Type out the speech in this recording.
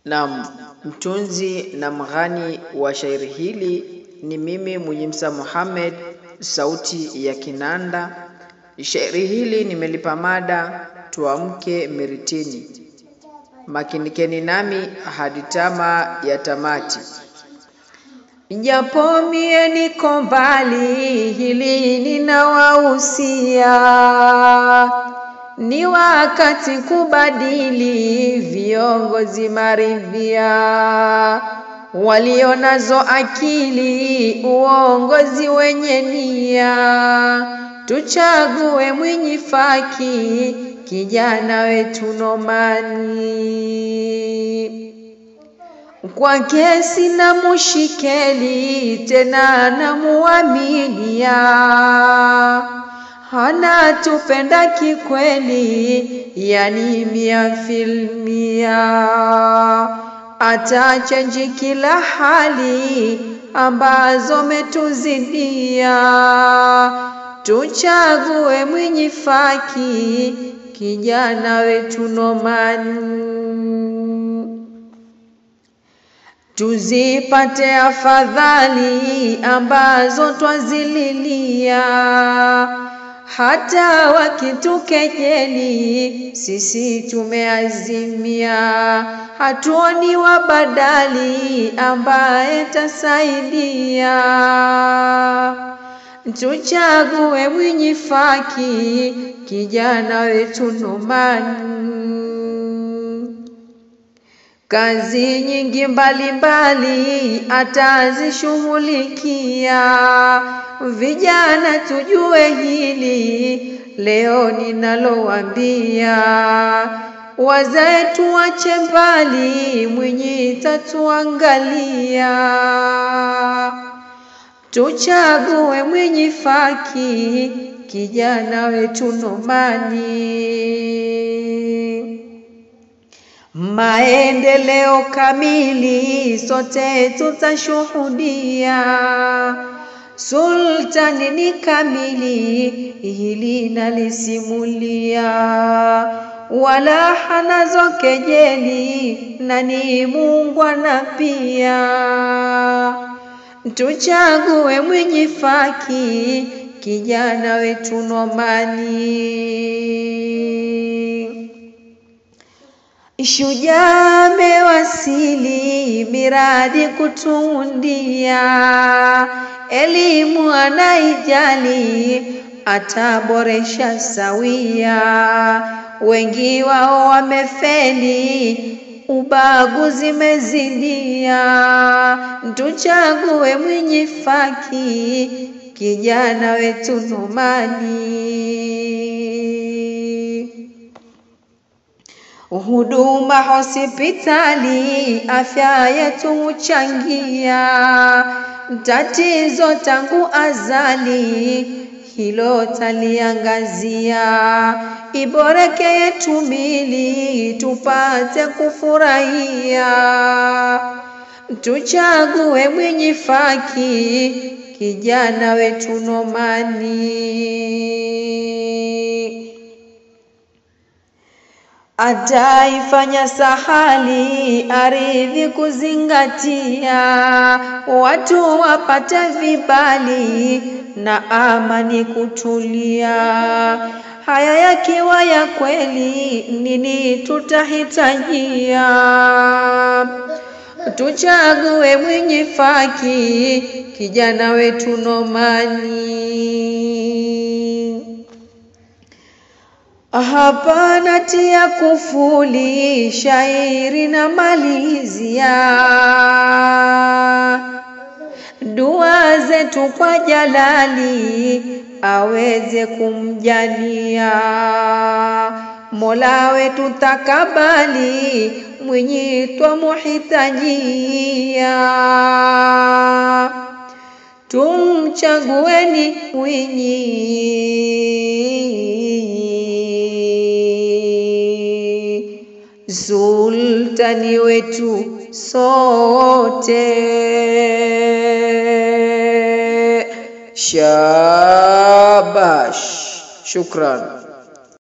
Naam, mtunzi na mghani wa shairi hili ni mimi Mujimsa Muhammad, sauti ya Kinanda. Shairi hili nimelipa mada tuamke miritini. Makinikeni nami hadi tama ya tamati. Japo mie niko mbali, hili ninawahusia, ni wakati kubadili viongozi maridhia, walio nazo akili, uongozi wenye nia, tuchague Mwinyi Faki, kijana wetu Nomani kwake sina mushikeli tena namuaminia, hana tupenda kikweli, yani mia filmia, atachenji kila hali ambazo metuzidia, tuchague Mwinyi Faki, kijana wetu Nomani tuzipate afadhali ambazo twazililia, hata wakitukejeli sisi tumeazimia, hatuoni wabadali ambaye tasaidia, tuchague Mwinyi Faki, kijana wetu Nomani kazi nyingi mbalimbali atazishughulikia. Vijana tujue hili leo ninalowaambia, wazae tuache mbali, Mwinyi tatuangalia, tuchague Mwinyi Faki, kijana wetu Nomani maendeleo kamili sote tutashuhudia. Sultani ni kamili, hili nalisimulia, wala hanazo kejeli, na ni muungwana pia. Tuchague Mwinyi Faki, kijana wetu Nomani. Shujaa amewasili, miradi kutundia, elimu anaijali, ataboresha sawia. Wengi wao wamefeli, ubaguzi mezidia, tuchague Mwinyi Faki, kijana wetu Nomani. Huduma hospitali, afya yetu huchangia, tatizo tangu azali, hilo taliangazia. Iboreke yetu mili, tupate kufurahia, tuchague Mwinyi Faki, kijana wetu Nomani ataifanya sahali ardhi kuzingatia, watu wapate vibali na amani kutulia. Haya yakiwa ya kweli, nini tutahitajia? Tuchague Mwinyi Faki, kijana wetu Nomani. Hapana tia kufuli, shairi na malizia, dua zetu kwa Jalali aweze kumjalia, Mola wetu takabali, Mwinyi twamuhitajia, tumchagueni Mwinyi sultani wetu sote. Shabash, shukran.